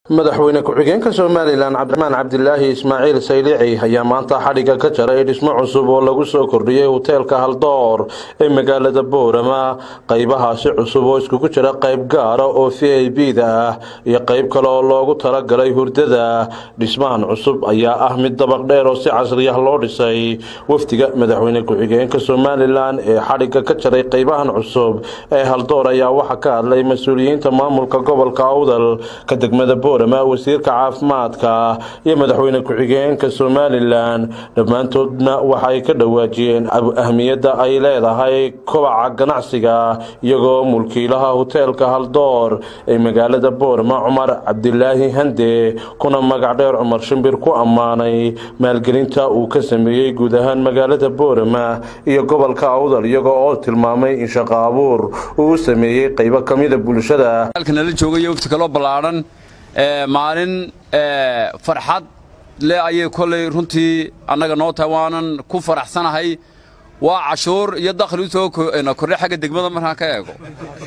madaxweyne ku-xigeenka somalilan cabdiraxmaan cabdilaahi ismaaciil saylici ayaa maanta xadhigga ka jaray dhismo cusub oo lagu soo kordhiyey hoteelka haldoor ee magaalada boorama qaybahaasi cusub oo iskugu jira qayb gaara oo v i b da ah iyo qayb kale oo loogu talagalay hurdada dhismahan cusub ayaa ah mid dabaq dheer oo si casriyah loo dhisay wafdiga madaxweyne ku-xigeenka somalilan ee xadhigga ka jaray qaybahan cusub ee haldoor ayaa waxaa ka hadlay mas-uuliyiinta maamulka gobolka awdal ka degmada wasiirka caafimaadka iyo madaxweyne ku-xigeenka somalilan dhammaantoodna waxay ka dhawaajiyeen ahmiyadda ay leedahay kobaca ganacsiga iyagoo mulkiilaha hoteelka haldoor ee magaalada boorama cumar cabdilaahi hande kuna magac dheer cumar shimbir ku ammaanay maalgelinta uu ka sameeyey guud ahaan magaalada boorama iyo gobolka awdal iyagoo oo tilmaamay in shaqo abuur uu u sameeyey qaybo ka mida bulshada maalin farxad le ayay kollay runtii annaga noo tahay waanan ku faraxsanahay waa cashuur iyo dakhli u soo kordhay xagga degmada markaan ka eego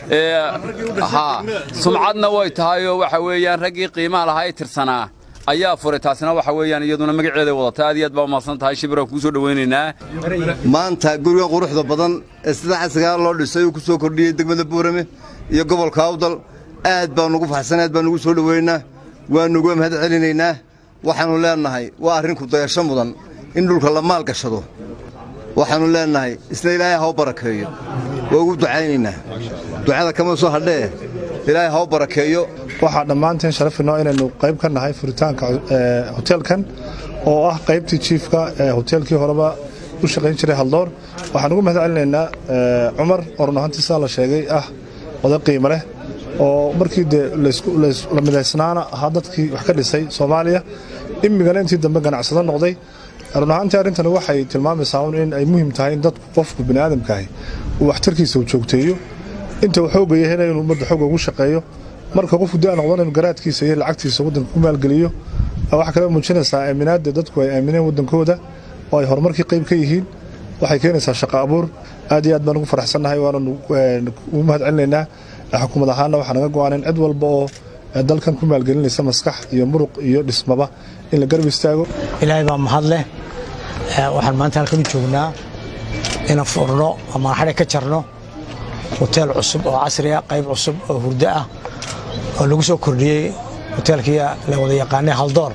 sumcadna way tahayoo waxa weeyaan raggii qiimaha lahaa ee tirsanaa ayaa furay taasina waxa weeyaan iyaduna magaceeday wadata aad iyo aad baa umahadsan tahay shibiraan kuu soo dhawaynaynaa maanta guriga quruxda badan ee sida casrigaa loo dhisay uu ku soo kordhiyey degmada boorame iyo gobolka awdal aad baan ugu faxsan aad baan ugu soo dhoweynaa waanuga mahad celinaynaa waxaannu leennahay waa arrinku dayasho mudan in dhulka la maal gashado waxaannu leennahay isna ilaahay haw barakeeyo waa ugu ducaynaynaa ducada kama soo hadhee ilaahay haw barakeeyo waxaa dhammaanteen sharafinoo inaynu qayb ka nahay furitaanka hoteelkan oo ah qaybtii jiifka ee hoteelkii horeba u shaqayn jiray haldoor waxaan ugu mahad celinaynaa cumar oo run ahaantii sidaa la sheegay ah oday qiimo leh oo markii dee la midaysnaana ahaa dadkii wax ka dhisay soomaaliya imigana intii dambe ganacsado noqday run ahaantii arrintani waxay tilmaamaysaa un in ay muhiim tahay in dadku qofku biniaadamkaahi uu waxtarkiisa u joogteeyo inta uu xoogaya hela inuu ummadda xooga ugu shaqeeyo marka qofku daa noqdan inuu garaadkiisa iyo lacagtiisa waddanka ku maalgeliyo waxaa kale muujinaysaa aaminaadda dadku ay aamineen waddankooda oo ay horumarkii qayb ka yihiin waxay keenaysaa shaqo abuur aad iyo aad baan ugu faraxsannahay waananu ugu mahad celinaynaa xukuumad ahaanna waxaa naga go-aan in cid walba oo dalkan ku maalgelinaysa maskax iyo muruq iyo dhismaba in la garab istaago ilaahay baa mahad leh waxaan maanta halkan u joognaa inaan furno ama xadhig ka jarno hoteel cusub oo casri ah qayb cusub oo hurdo ah oo lagu soo kordhiyey hoteelkii la wada yaqaanay haldoor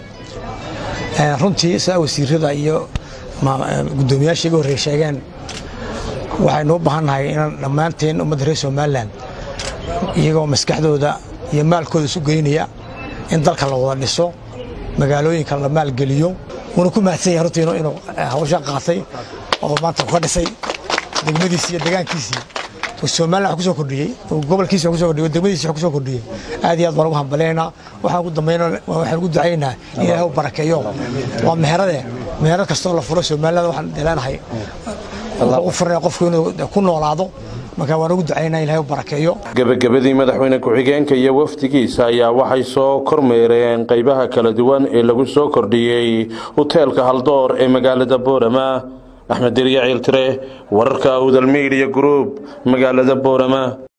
runtii sidaa wasiirada iyo guddoomiyaashii iga horrey sheegeen waxaynu u baahannahay inaan dhammaanteen ummadda reer somalilan iyagoo maskaxdooda iyo maalkooda isu geynaya in dalka la wada dhiso magaalooyinka la maalgeliyo wuuna ku mahadsan yahay runtii inuu hawsha qaatay oo maanta ka dhisay degmadiisii iyo degaankiisii somalilan wax ku soo kordhiyey gobolkiisa wax ku soo kordhiyey degmadiisa wax ku soo kordhiyey aad iyo aad baan ugu hambaleynaa waxaan ugu dambeynaa waxaan ugu ducaynaynaa in ilaahay u barakeeyo waa meherade meherad kastoo la furo somaliland waxaan leenahay u furnaya qofku inuu ku noolaado marka waan ugu ducaynaa ilahay u barakeeyo gebagabadii madaxweyne ku-xigeenka iyo wafdigiisa ayaa waxay soo kormeereen qaybaha kala duwan ee lagu soo kordhiyey hoteelka haldoor ee magaalada boorama axmed derya ciiltire wararka awdal miidiya group magaalada boorama